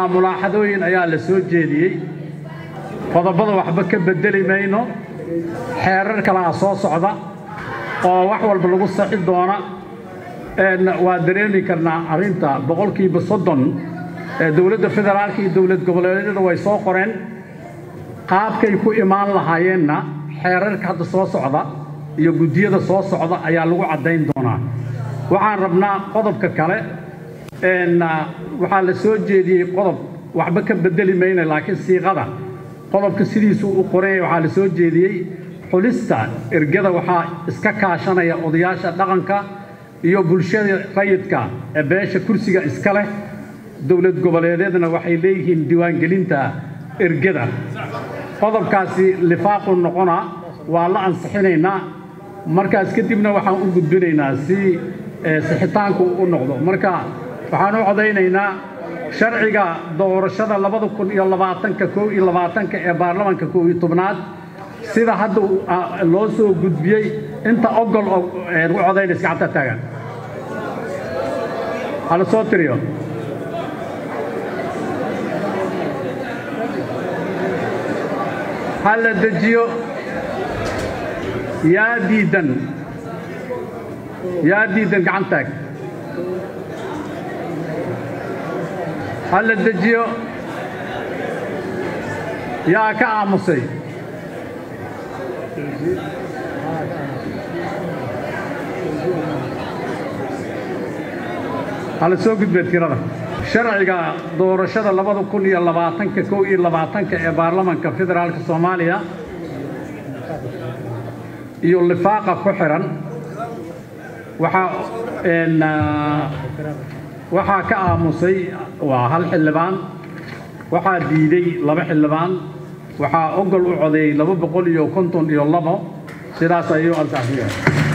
mulaaxadooyin ayaa la soo jeediyey qodobada waxba ka beddeli mayno xeerar kalaa soo socda oo wax walba lagu saxi doona waa dareemi karnaa arrinta boqolkiiba soddon ee dowladda federaalka iyo dowlad goboleedyada way soo qoreen qaabkay ku imaan lahaayeenna xeerarka hadda soo socda iyo guddiyada soo socda ayaa lagu caddayn doonaa waxaan rabnaa qodobka kale waxaa la soo jeediyey qodob waxba ka beddeli mayna laakiin siiqada qodobka sidiisuu u qoranyay waxaa la soo jeediyey xulista ergada waxaa iska kaashanaya odayaasha dhaqanka iyo bulshada rayidka ee beesha kursiga iska leh dowlad goboleedyadna waxay leeyihiin diiwaangelinta ergada qodobkaasi lifaaqu noqona waa la ansixinaynaa markaas kadibna waxaan u gudbinaynaa si sixitaanku u noqdo marka waxaan u codaynaynaa sharciga doorashada labada kun iyo labaatanka kow iyo labaatanka ee baarlamanka kow iyo tobnaad sida hadda loo soo gudbiyey inta ogol u codaynaysa gacanta taagan hala soo tiriyo ha la dejiyo yaa diidan yaa diidan gacan taag ha la dejiyo yaa ka aamusay hala soo gudbee tirada sharciga doorashada labada kun iyo labaatanka kow iyo labaatanka ee baarlamanka federaalka soomaaliya iyo lifaaqa ku xihan waxaa waxaa ka aamusay waa hal xildhibaan waxaa diiday laba xildhibaan waxaa ogol u codeeyey laba boqol iyo konton iyo labo sidaas ayuu ansaxiyeen